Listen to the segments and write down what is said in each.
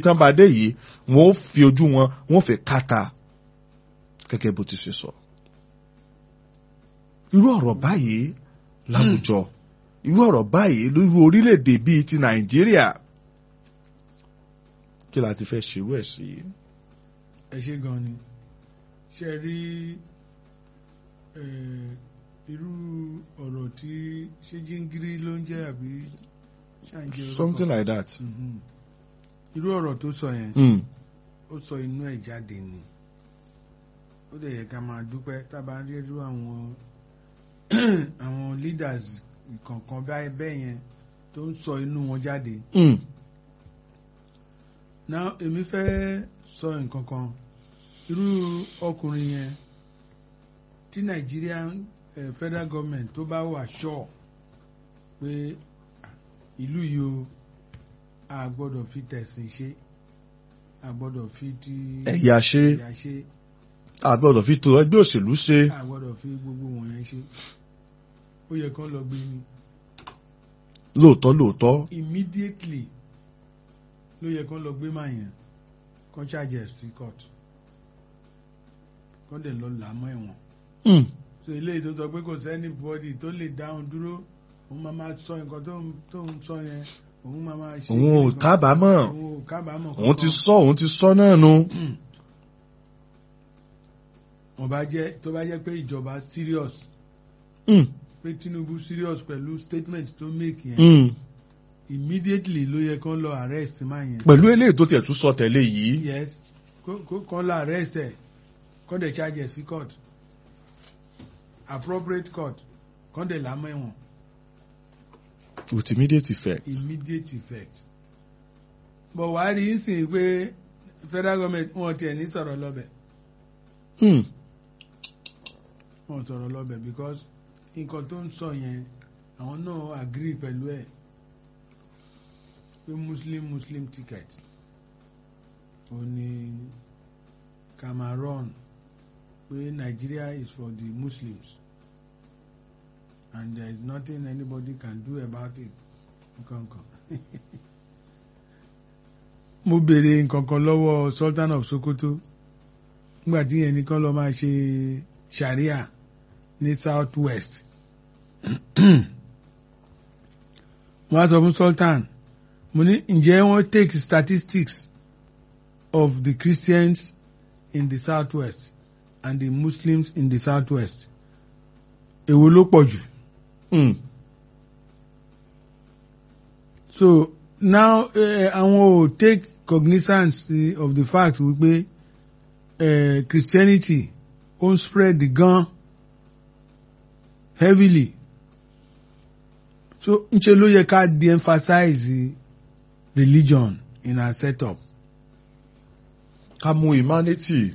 tán bá dé yìí wọn ó fi ojú wọn wọn ó fi káta gẹ́gẹ́ bó ti ṣe sọ. irú ọ̀rọ̀ báyìí láwùjọ irú ọ̀rọ̀ báyìí lórí orílẹ̀-èdè bíi ti nàìjíríà kí la ti fẹ́ ṣerú ẹ̀ sí. ẹ ṣe gan ni ṣe rí irú ọ̀rọ̀ tí ṣé jíngírí ló ń jẹ́ àbí ṣáǹjẹ́ orúkọ? something like that. Mhm. irú ọ̀rọ̀ tó sọ yẹn Mm. ó sọ inú ẹ̀ jáde ni ó dẹ̀ yẹ ká máa dúpẹ́ tábà ń rí irú àwọn àwọn leaders ìkọ̀ọ̀kan báyìí bẹ́ẹ̀ yẹn tó ń sọ inú wọn jáde Mm. now èmi fẹ́ sọ nǹkan kan irú ọkùnrin yẹn tí Nigerian eh, federal government tó bá wà sure pé ah, ìlú yìí o a gbọ́dọ̀ fi tẹ̀sìn ṣe a gbọ́dọ̀ fi ti ẹ̀yà ṣe ẹ̀yà ṣe àgbọ̀dọ̀ fi tó ẹgbẹ́ òṣèlú ṣe. a gbọ́dọ̀ fi gbogbo wọ̀nyẹn ṣe ó yẹ kán lọ gbé ni lóòótọ́ lóòótọ́ immediately ló yẹ kán lọ gbé máa yẹn kán charge ẹ̀ sí court kán dẹ̀ lọ là á mọ́ ẹ̀wọ̀n Mm. so eléyìí tó sọ pé kò sẹ́ni bọ́dì tó lè dáhùn dúró òun máa máa sọ nǹkan tó ń tó ń sọ yẹn òun máa máa ṣe òun ò kíni kan. kábàámọ̀ òun ò kábàámọ̀ òun ti kankan. sọ òun ti sọ náà nu. wọ́n bá jẹ́ tó bá jẹ́ pé ìjọba serious Mm. pé Tinubu serious pẹ̀lú statement tó make yẹn Mm. immediately ló yẹ kán lọ arrest máa yẹn. pẹ̀lú eléyìí tó tiẹ̀ tún sọ tẹ̀lé yìí. yes kó kó kán lọ arrest ẹ̀ kán dẹ̀ charge ẹ̀ sí court appropriate court kán dẹ̀ lámọ́ ẹ̀wọ̀n with immediate effect. immediate effect. but wàá rí í sìn pé federal government wọn tiẹ̀ ní sọ̀rọ̀ lọ́bẹ̀ Mm. wọn sọ̀rọ̀ lọ́bẹ̀ because nǹkan tó ń sọ yẹn àwọn náà agree pẹ̀lú ẹ̀ pé muslim muslim ticket ó ní Cameroon pé Nigeria is for the Muslims and there is nothing anybody can do about it nǹkan kan. mo béèrè nǹkan kan lọ́wọ́ Sultan of Sokoto nígbà tí yẹn nìkan lọ máa ṣe sharia ní south west mo á sọ fún Sultan mo ní ǹjẹ́ wọ́n take statistics of the Christians in the south west and the Muslims in the south west èwo ló pọ̀ jù Mm. so now uh, àwọn ò take cognizance uh, of the fact wípé uh, Christianity ó ń spread gan heavily so ńṣe ló yẹ ká de-emphasize religion in our setup ká mú humanity.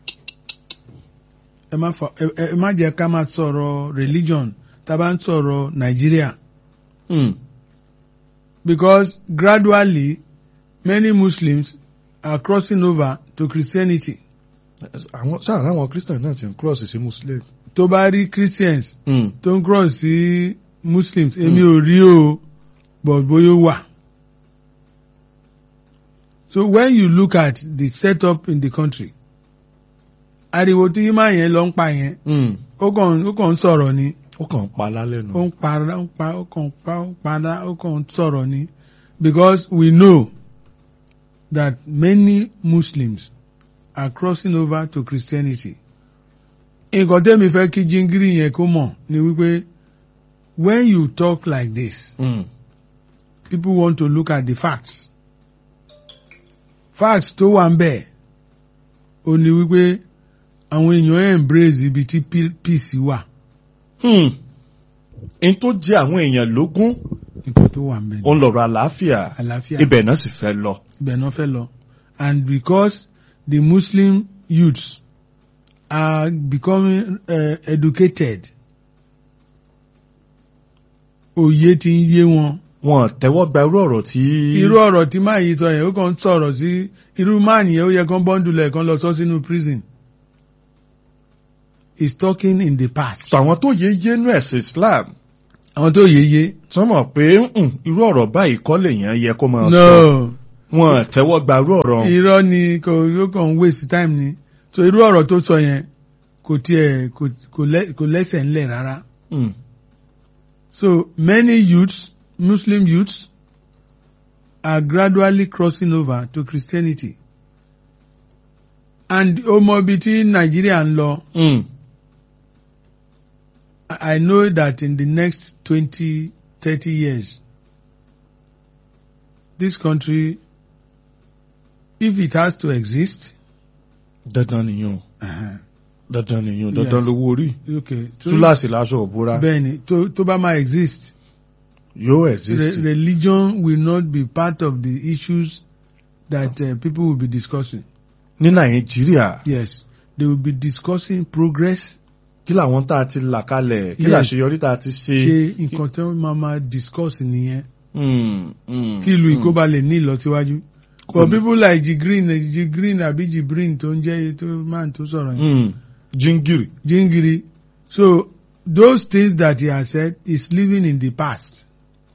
ẹ má fa ẹ ẹ má jẹ́ ká máa sọ̀rọ̀ religion tá a bá ń sọ̀rọ̀ Nigeria Mm. because gradually many Muslims are crossing over to Christianity àwọn sáà láwọn christian náà ti ń cross sí muslim. tó bá rí Christians Mm. tó ń cross sí Muslims èmi ò rí o but bóyá ó wà. So when you look at the setup in the country ariwo tí yín máa yẹn lọ ń pa yẹn Mm. ó kàn ó kàn ń sọ̀rọ̀ ni ó kàn ń pa lálẹ́ nu. ó ń para ó ń pa ó kàn ń pa ó ń para ó kàn ń sọ̀rọ̀ ni because we know that many Muslims are crossing over to Christianity. nǹkan tẹ́mi fẹ́ kí jíngírì yẹn kó mọ̀ ni wípé when you talk like this Mm. people want to look at the facts facts tó wà ń bẹ̀ ó ní wípé àwọn èèyàn embrace ibi tí pe- peace wà Hmm. n tó jẹ àwọn èèyàn lógún nǹkan tó wà ń bẹ̀ ni òun lọ̀rọ̀ àlàáfíà àlàáfíà ibẹ̀ náà sì fẹ́ lọ. ibẹ̀ náà fẹ́ lọ and because the Muslim youths are becoming uh, educated òye ti ń yé wọn wọn tẹ́wọ́ gba irú ọ̀rọ̀ tí. irú ọ̀rọ̀ tí máa yìí sọ yẹn ó kàn ń sọ̀rọ̀ sí irú máà nìyẹn ó yẹ kán bọ́ńdùlẹ̀ kán lọ sọ sínú prison is talking in the past. sọ àwọn tó yé yénú ẹ̀sìn Islam àwọn tó yé yé tí wọ́n mọ̀ pé mm, irú ọ̀rọ̀ báyìí kọ́ lèèyàn yẹ kó máa sọ. no wọn tẹ́wọ́ gbarú ọ̀rọ̀ ọ̀hún. irọ́ ni kò yóò kàn ń waste time ni so irú ọ̀rọ̀ tó sọ yẹn kò tiẹ̀ kò kò lẹ́- kò lẹ́sẹ̀ ńlẹ̀ rárá Mm. so many youths Muslim youths are gradually crossing over to Christianity and ọmọ ibi tí Nàìjíríà ń lọ Mm. I I know that in the next twenty thirty years this country if it has to exist dandan nìyẹn uh-huh, dandan nìyẹn dandan Yes. lówó orí okay tó- túláàsì láṣọ òbúra bẹ́ẹ̀ni tó tó bá máa exist yóò re exist. religion will not be part of the issues that uh, people will be discussing ní nàìjíríà yes they will be discussing progress kí làwọn tá a ti là kalẹ̀ kí Yes. làṣeyọrí tá a ti ṣe. ṣe nǹkan tí wọ́n máa máa discuss nìyẹn Mm, mm, kí ìlú mm. ìkóba lè ní ìlọsíwájú for people like Jigreen Jigreen àbí Jibrin tó ń jẹ́ tó man tó sọ̀rọ̀ yẹn Mm, jíngìrì. Jingiri so those things that he has said is living in the past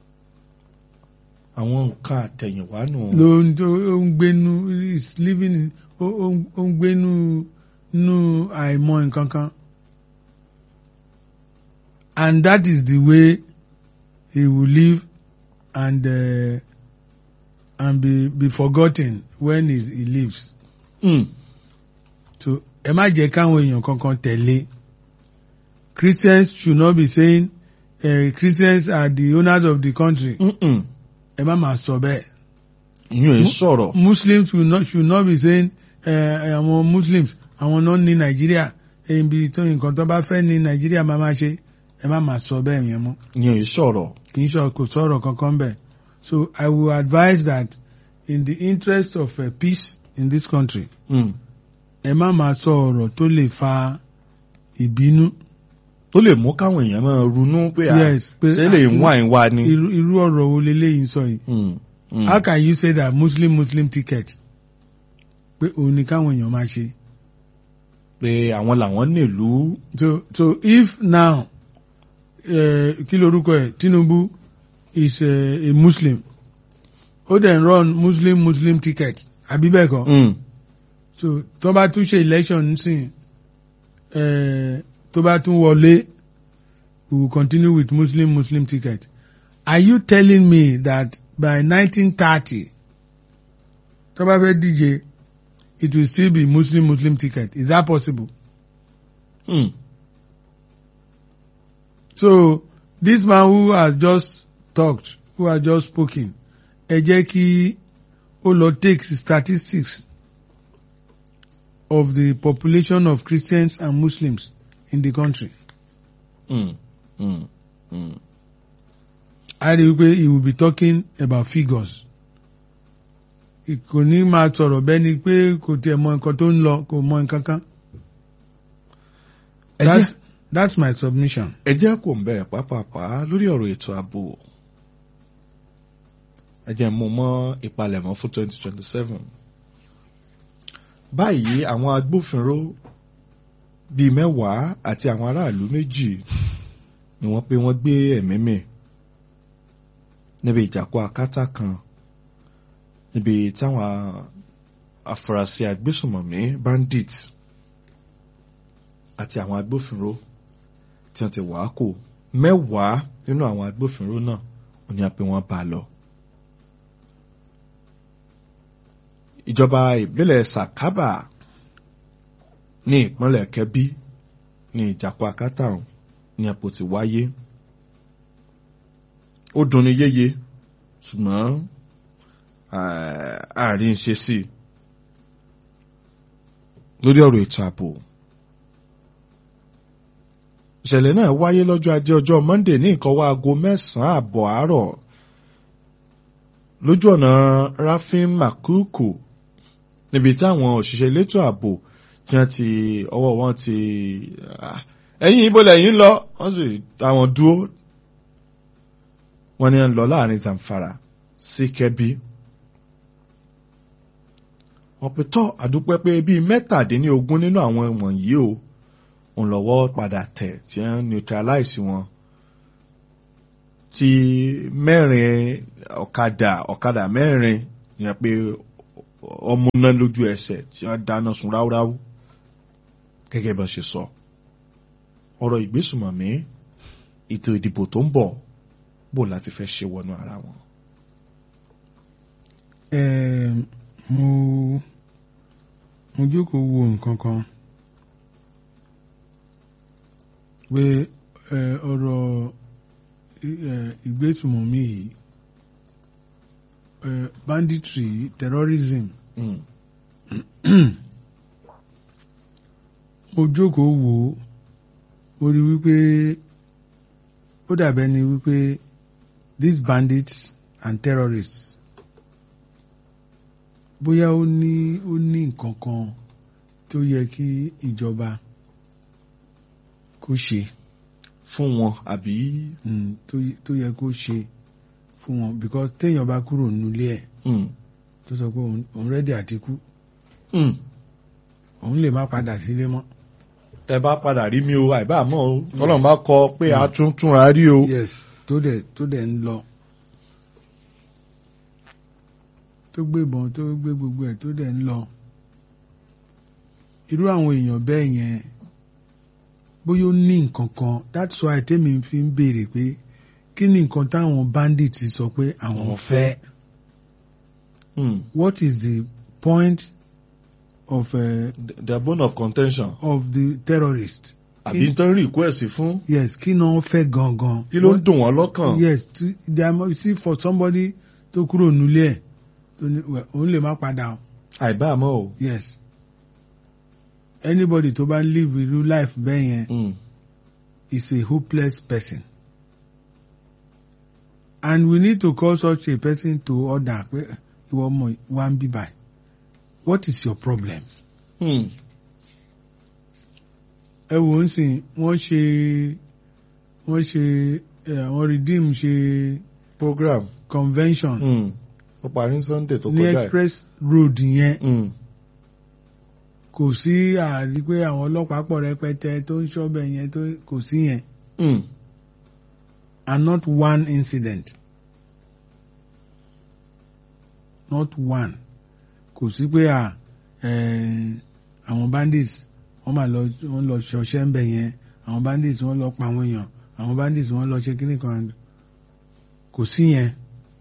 àwọn nǹkan àtẹ̀yìnwá nù. ló ń tó ó ń gbénu is living in ó ó ń- ó ń gbénu nú àìmọ̀ nǹkan kan and that is the way he will live and uh, and be be forgotten when he, he lives Mm, so ẹ má jẹ́ káwọn èèyàn kankan tẹ̀lé Christians should not be saying uh, Christians are the owners of the country mm, mm. ẹ má máa sọ bẹ́ẹ̀. ìyún ẹ̀ sọ̀rọ̀. Muslims will not should not be saying eh, àwọn Muslims àwọn náà ní Nàìjíríà ibi tó nǹkan tó bá fẹ́ ní Nàìjíríà máa máa ṣe ẹ má máa sọ bẹ́ẹ̀ yẹn mọ́ ìyún ẹ̀ sọ̀rọ̀. kì í sọ kò sọ̀rọ̀ kankan bẹ́ẹ̀ so I will advise that in the interest of uh, peace in this country Mm. ẹ má máa sọ ọ̀rọ̀ tó lè fa ìbínú tó lè mú káwọn èèyàn máa ronú pé à Yes, pé- ṣé lè ń wá ìwà ni. irú irú ọ̀rọ̀ wo leléyìí ń sọ yìí Mm, mm. how can you say that Muslim Muslim ticket pé òun ni káwọn èèyàn máa ṣe. pé àwọn làwọn nílùú. So, so if now, uh, kí lorúkọ ẹ̀ Tinubu is uh, a Muslim, ó dẹ̀ ń run Muslim Muslim ticket, àbí bẹ́ẹ̀ kọ́? Mm. So, tó bá tún ṣe election nísìn, uh, tó bá tún wọlé, we will continue with Muslim Muslim ticket. Are you telling me that by 1930, tó bá fẹ́ díje, it will still be Muslim Muslim ticket? Is that possible? Mm. So this man who has just talked, who has just spoken, ẹ jẹ́ kí ó lọ take statistics of the population of Christians and Muslims in the country. Mm. Mm. Mm. A rí i pé he will be talking about figures. Kò ní máa sọ̀rọ̀ bẹ́ẹ̀ ni pé kò tiẹ̀ mọ nǹkan tó ń lọ, kò mọ nǹkan kan. ẹ jẹ́ That's, that's my submission. ẹ jẹ́ kò ń bẹ̀ pápápá lórí ọ̀rọ̀ ètò ààbò ẹ jẹ́ mú mọ́ ìpalẹ̀mọ́ fún 2027 báyìí àwọn agbófinró bíi mẹ́wàá àti àwọn aráàlú méjì ni wọ́n pé wọ́n gbé ẹ̀mí mì níbi ìjàkọ́ akátá kan níbi táwọn afurasí agbésùmọ̀mí bandit àti àwọn agbófinró tí wọ́n ti wàá kò mẹ́wàá nínú àwọn agbófinró náà ò ní apẹ wọn bá a lọ. ìjọba ìbílẹ̀ Sàkábà ní ìpínlẹ̀ Kẹ́bí ní ìjàpọ̀ akátá ọ̀hún ní apò ti wáyé. ó dunni yéye ṣùgbọ́n àárín ṣe sí i lórí ọ̀rọ̀ ètò ààbò ìṣẹ̀lẹ̀ náà wáyé lọ́jọ́ ajé ọjọ́ Monday ní nǹkan wá aago mẹ́sàn-án àbọ̀ àárọ̀ lójú ọ̀nà Rafin Makuku níbi tí àwọn òṣìṣẹ́ elétò ààbò tí wọ́n ti ọwọ́ wọn ti ẹ̀yìn ibo lẹ́yìn lọ wọ́n sì táwọn dúró wọ́n ní ń lọ láàrin Zamfara sí Kẹ́bí wọ́n pe tọ́ àdúpẹ́ pé bíi mẹ́tàdínlógún nínú àwọn wọ̀nyí o òun lọ́wọ́ padà tẹ̀ tí wọ́n neutralize wọn tí mẹ́rin ọ̀kadà ọ̀kadà mẹ́rin ìyẹn pé ọmọ náà lójú ẹsẹ̀ tí wọ́n dáná sun ráúráú gẹ́gẹ́ bá ṣe sọ ọ̀rọ̀ ìgbésùmọ̀mí ètò ìdìbò tó ń bọ̀ bò láti fẹ́ ṣe wọnú ara wọn. Eh, mo mo jókòó wo nǹkan kan pé eh, ọ̀rọ̀ eh, ìgbésùmọ̀mí yìí eh, banditry terrorism Mm. mo jókòó wò ó mo rí wípé ó dàbẹ́ ni wípé these bandits and terrorists bóyá ó ní ó ní nǹkan kan tó yẹ kí ìjọba kó ṣe fún wọn àbí mm, tó y- tó yẹ kó ṣe fún wọn because téèyàn bá kúrò nílé ẹ̀ Mm. tó sọ pé òun- òun rẹ́dí àti kú Mm. òun lè má padà sílé mọ́. tẹ bá padà rí mi o àìbá mọ́ o tọ́lọ́run bá kọ pé a tún túnra rí o. yes tó dẹ̀ tó dẹ̀ ń lọ tó gbé ìbọn tó gbé gbogbo ẹ̀ tó dẹ̀ ń lọ irú àwọn èèyàn bẹ́ẹ̀ yẹn bóyá ó ní nǹkan kan that's why tèmi fi ń béèrè pé kí ni nǹkan táwọn bandits sọ pé àwọn Àwọn fẹ́ Mm. what is the point of uh, The- the bone of contention of the terrorist àbí n tán request fún yes kí ni wọ́n fẹ́ gangan kí ló ń dùn wọ́n lọ́kàn. yes to, there must see for somebody tó kúrò nílé ẹ̀ tó ní well, òun lè má padà o àìbá mọ́ o. yes anybody tó bá live irú life bẹ́ẹ̀ yẹn Mm. is a hopeless person and we need to call such a person to order pé ìwọ ọmọ wa ń bí báyìí what is your problem Mm. ẹ wò ó sìn wọ́n ṣe wọ́n ṣe ẹ, àwọn redeem ṣe program. convention Mm. ó parí sunday tó ní kọjá ẹ̀. express road yẹn Mm. kò sí àrí pé àwọn ọlọ́pàá pọ̀ rẹpẹtẹ tó ń ṣọ́bẹ̀ yẹn tó kò sí yẹn Mm. and not one incident not one kò sí pé à eh, àwọn bandits wọ́n máa lọ wọ́n lọ ṣọṣẹ́ ń bẹ̀ yẹn àwọn bandits wọ́n lọ pa àwọn èèyàn àwọn bandits wọ́n lọ ṣe kíní kan kò sí yẹn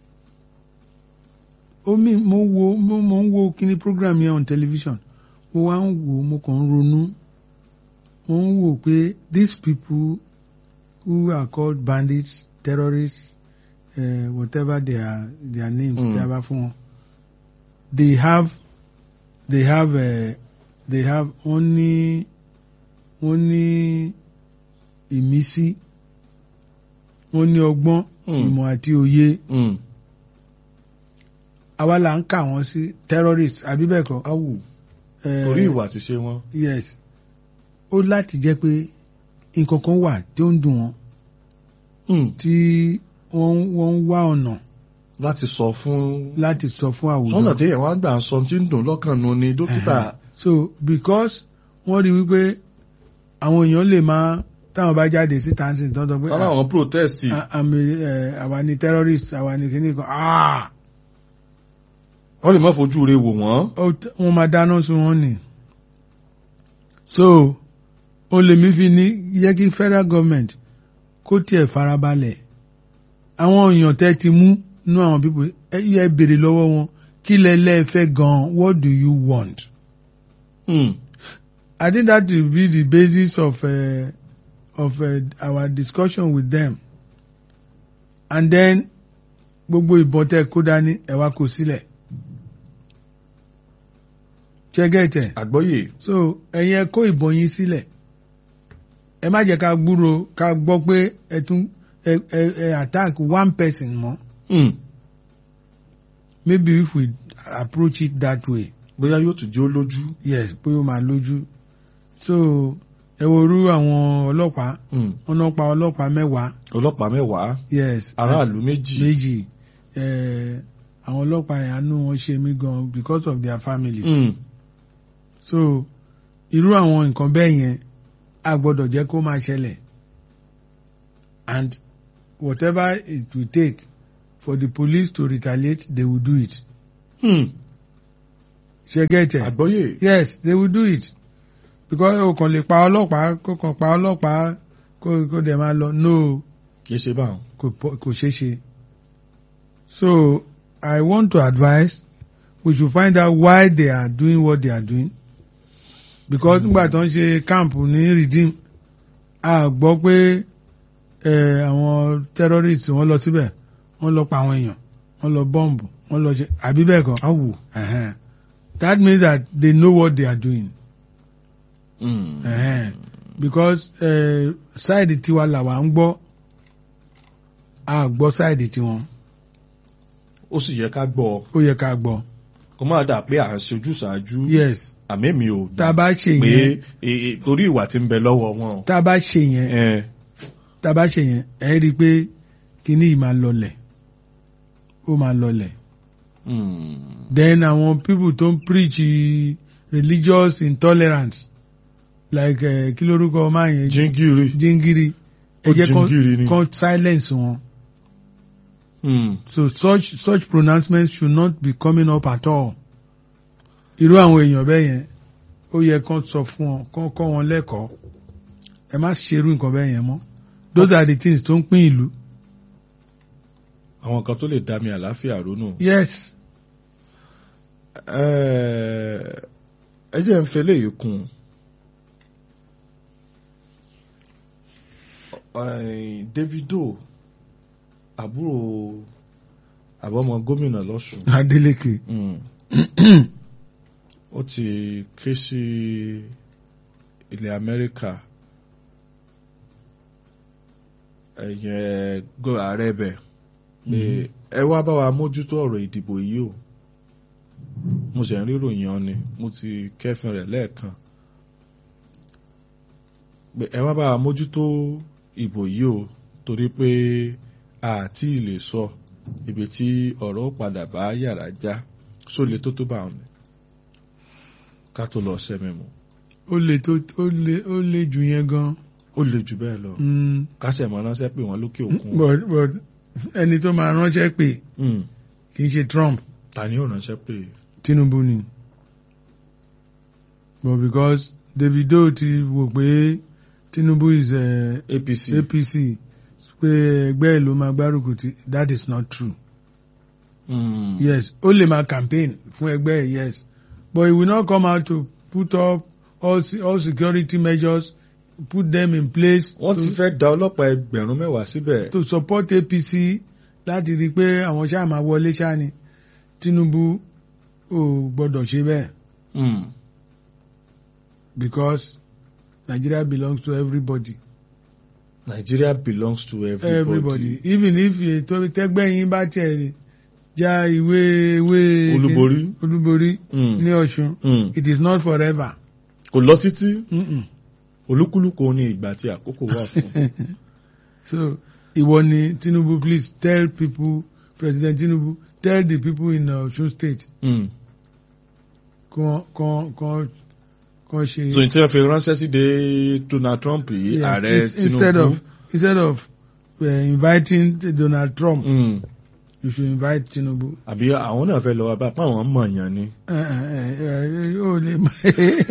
ó mi mo wo mo mo ń wo kíní program yẹn on television mo wá ń wò mo kàn ń ronú mo ń wò pé these people who are called bandits terrorists uh, whatever their their names Mm. tí a bá fún wọn they have they have uh, they have wọ́n ní wọ́n ní ìmísí wọ́n ní ọgbọ́n Mm. ìmọ̀ àti òye Mm. àwa là ń kà wọ́n sí terrorists àbí bẹ́ẹ̀ kọ́. awù Eh, torí ìwà ti ṣe wọn. yes ó láti jẹ́ pé nǹkan kan wà tí ó ń dùn wọ́n Mm. tí wọ́n wọ́n ń wá ọ̀nà láti sọ fún. láti sọ fún àwùjọ. sọ́nà tí èèyàn wá gbà ń sọ tí ń dùn lọ́kàn nu ni dókítà. so because wọ́n rí wípé àwọn èèyàn lè máa táwọn bá jáde síta ń sìn tọ́tọ́ pé wọ́n láwọn protest. ah, àmì ẹ̀, àwa ni terrorist àwa ni kìíní kan ah wọ́n lè má fojú re wò wọ́n. ó t- wọ́n máa dáná sun wọn ni. so ó lè mí fi ní yẹ kí federal government kó tiẹ̀ farabalẹ̀ àwọn èèyàn tẹ́ ti mú nú àwọn pípọ̀ ẹ yẹ béèrè lọ́wọ́ wọn kí lẹ lẹ́ẹ̀fẹ́ gan what do you want. Mm. I think that will be the basis of uh, of uh, our discussion with them and then gbogbo ìbọn tẹ́ kó dání ẹ wá kó sílẹ̀. ṣẹ́gẹ̀tẹ̀. àgbọ́yé. so ẹ̀yin ẹ kó ìbọn yín sílẹ̀ ẹ má jẹ́ ká gbúrò ká gbọ́ pé ẹ tún ẹ ẹ ẹ attack one person mọ́ Mm. maybe if we approach it that way bóyá yóò tún jẹ́ ó lójú. yes pé ó máa lójú so ẹ wo irú àwọn ọlọ́pàá Mm. wọn náà pa ọlọ́pàá mẹ́wàá ọlọ́pàá mẹ́wàá yes aráàlú méjì. méjì ẹ àwọn ọlọ́pàá yẹn àánú wọn ṣe mí gan because of their family. Mm. so irú àwọn nǹkan bẹ́ẹ̀ yẹn a gbọ́dọ̀ jẹ́ kó máa ṣẹlẹ̀ and whatever it will take for the police to retaliate they will do it Hmm. ṣe get it àgbọ́yé. yes they will do it because o kàn lè pa ọlọ́pàá kó kàn pa ọlọ́pàá kó kó dẹ̀ máa lọ no kì í ṣe báwọn. kò pọ- kò ṣeé ṣe so I want to advise we should find out why they are doing what they are doing because nígbà tó ń ṣe camp ní redeem a gbọ́ pé eh, àwọn terrorists wọ́n lọ síbẹ̀ wọ́n lọ pa àwọn èèyàn wọ́n lọ bọ́ǹbù wọ́n lọ ṣe àbí bẹ́ẹ̀ kọ́. awù. Uh-huh. That means that they know what they are doing. Hmm. Uh-huh. Because uh, side tiwa làwa ń gbọ́ a gbọ́ side tiwọn ó sì yẹ ká gbọ́ ó yẹ ká gbọ́. kó má dà pé à ń ṣe ojúṣàájú. Yes àmì mi ò tá a bá ṣe pé yẹn e- e- torí ìwà tí ń bẹ lọ́wọ́ wọn. tá a bá ṣe yẹn ẹ tá a bá ṣe yẹn ẹ rí i pé kíní yìí máa lọlẹ̀ ó máa lọlẹ̀. hmm. Then àwọn people tó ń preach eh, religious intolerance like uh, kí lórúkọ máa yẹn jíngìrì. jingiri ẹ Ó jẹ́ jingiri ni. kán kán silence wọn. Hmm. So such such pronouncements should not be coming up at all. Irú àwọn èèyàn bẹ́ẹ̀ yẹn ó yẹ kán sọ fún wọn kán kọ́ wọn lẹ́kọ̀ọ́. Ẹ má ṣerú nǹkan bẹ́ẹ̀ yẹn mọ́. Those are the things tó ń pín ìlú. àwọn kan tó lè dá mi àlàáfíà ronú. Yes. ẹ ẹ jẹ́ ń fẹ́ léyìí kún un. Davido àbúrò àbọ̀mọ gómìnà lọ́sùn. Adeleke. Mm. ó ti ké sí ilẹ̀ Amẹ́ríkà ẹ̀yẹ gó ààrẹ bẹ̀ pé ẹ wá bá wa mójútó ọ̀rọ̀ ìdìbò yìí o mo sì ń rí ìròyìn ọ ni mo ti kẹ́fìn rẹ̀ lẹ́ẹ̀kan pé ẹ wá bá wa mójútó ìbò yìí o torí pé àti lè sọ ibi tí ọ̀rọ̀ ó padà bá yàrá já sólè tó tó bá wọn ni ká tó lọ sẹ́mi mu Ó le tó ó le ó le jù yẹn gan. ó le jù bẹ́ẹ̀ lọ Mm. kásẹ̀ mọ́ ránṣẹ́ pé wọ́n lókè òkun But but ẹni tó máa ránṣẹ́ pé Mm. kì í ṣe Trump. ta ni ó ránṣẹ́ pé Tinubu ni. But because Davido ti wò pé Tinubu is uh, APC APC pé ẹgbẹ́ ẹ̀ ló máa gbárùkù tí that is not true. Mm. Yes, ó lè máa campaign fún ẹgbẹ́ ẹ̀ yes but he will not come out to put up all, se- all security measures put them in place wọ́n to, ti fẹ́ da ọlọ́pàá ẹgbẹ̀rún mẹ́wàá síbẹ̀ to support APC láti rí i pé àwọn ṣáà máa wọlé ṣáà ni Tinubu ò gbọ́dọ̀ ṣe bẹ́ẹ̀. Mm. because Nigeria belongs to everybody. Nigeria belongs to everybody. Everybody. Even if ètò tẹ́gbẹ́yìn bá tiẹ̀ já ìwé ìwé Olúborí. olúborí Mm. ní Ọ̀ṣun Mm. it is not forever. kò lọ títí Mm-mm. olúkúlùkù ní ìgbà tí àkókò wà fún. So ìwọ ni Tinubu please tell people President Tinubu tell the people in Ọ̀ṣun state Mm. kàn kàn kàn kàn ṣe. so n tí wọ́n fi ránṣẹ́ sí de Donald Trump yìí Yes, ààrẹ ins- instead Tinubu. of instead of uh, inviting Donald Trump Mm. you should invite Tinubu. àbí àwọn náà fẹ́ lọ wá bá pàwọn mọ̀ọ́yàn ni. ó lè mọ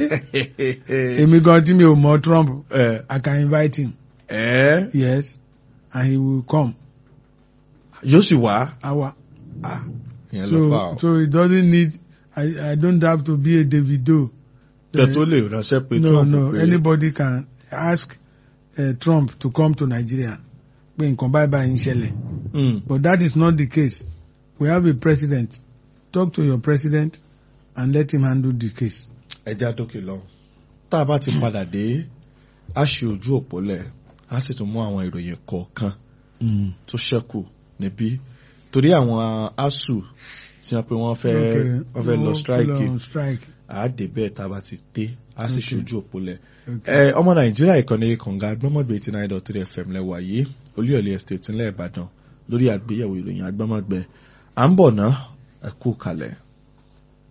èmi gan tí mi ò mọ Trump ẹ I can invite him ẹ yes and he will come yóò sì wá. awa Ah, ìyẹn ló fà so ọ́. so he doesn't need I I don't have to be a Davido tẹ tó lè ránṣẹ́ pé no Trump no pé anybody can ask uh, Trump to come to Nigeria pé nǹkan báyìí báyìí ń ṣẹlẹ̀ Mm. but that is not the case we have a president talk to your president and let him handle the case. ẹja dókè lọ. tá a bá ti padà dé a ṣe ojú òpó lẹ̀ a sì tún mú àwọn ìròyìn kọ̀ọ̀kan tó ṣẹ́kù níbí torí àwọn asuu tí wọ́n pe wọ́n fẹ́ Okay. wọ́n fẹ́ lọ Wọ́n strike fẹ́ lọ strike. àádé bẹ́ẹ̀ tá a bá ti dé a sì Okay. ṣojú òpó lẹ̀. Okay. ẹ ọmọ nàìjíríà ìkànnì kànga gbọ́mọ̀gbé eighty nine dot three fm lẹ́wà yìí olúyọ̀lé estate ńlẹ̀ ìbàdàn lórí àgbéyẹ̀wò ìròyìn agbọ́mọ̀gbẹ à ń bọ̀ ná ẹ kú kalẹ̀.